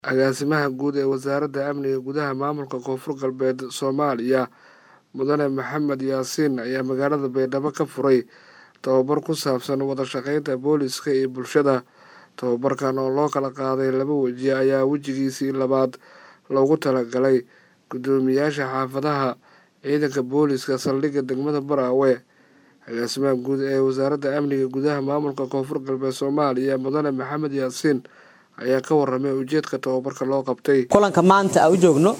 agaasimaha guud ee wasaaradda amniga gudaha maamulka koonfur galbeed soomaaliya mudane maxamed yaasiin ayaa magaalada baydhabo ka furay tababar ku saabsan wada shaqeynta booliska iyo bulshada tababarkan oo loo kala qaaday laba weji ayaa wejigiisii labaad loogu talagalay guddoomiyaasha xaafadaha ciidanka booliska saldhigga degmada baraawe agaasimaha guud ee wasaaradda amniga gudaha maamulka koonfur galbeed soomaaliya mudane maxamed yaasiin ayaa ka waramay ujeedka tababarka loo qabtay kulanka maanta aan u joogno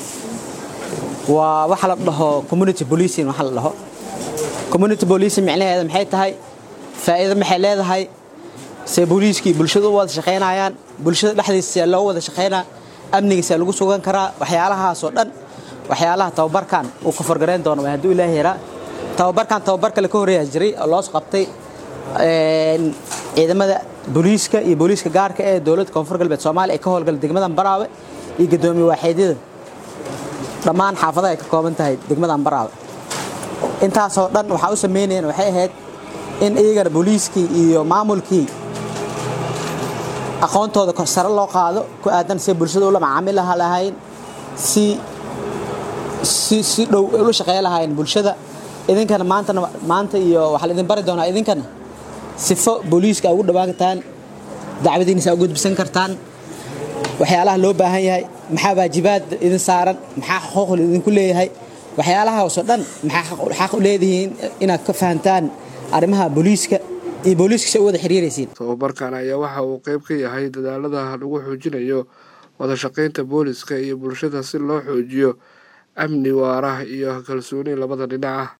waa waxa la dhaho community policing waxa la dhaho community policing micnaheeda maxay tahay faa'iido maxay leedahay see booliiskii bulshada u wada shaqaynayaan bulshada dhexdiisa see loo wada shaqaynaa amniga see lagu sugan karaa waxyaalahaasoo dhan waxyaalaha tababarkan uu ka forgarayn doono waa hadduu ilaahi yaraa tababarkan tababar kale ka horreeyaa jiray oo loos qabtay ciidamada booliiska iyo booliiska gaarka ee dowladda koonfur galbeed soomaaliya ee ka howlgala degmadan baraawe iyo guddoomiye waaxeedyada dhammaan xaafadaha ay ka kooban tahay degmadan baraawe intaasoo dhan waxaa u samaynayeen waxay ahayd in iyagana booliiskii iyo maamulkii aqoontooda sare loo qaado ku aadan si bulshada ula macaamilaha lahayn si si si dhow ula shaqeey lahayn bulshada idinkana maantana maanta iyo waxaa la idin bari doonaa idinkana sifo booliiska ugu dhawaan kartaan dacwadiinisa u gudbisan kartaan waxyaalaha loo baahan yahay maxaa waajibaad idin saaran maxaa xuquuq idinku leeyahay waxyaalahaasoo dhan maxaa xaq u leedihiin inaad ka fahantaan arrimaha booliiska iyo booliiska si u wada xiriiraysiin tababarkan ayaa waxa uu qayb ka yahay dadaalada lagu xoojinayo wada shaqaynta booliska iyo bulshada si loo xoojiyo amni waara iyo kalsooni labada dhinac ah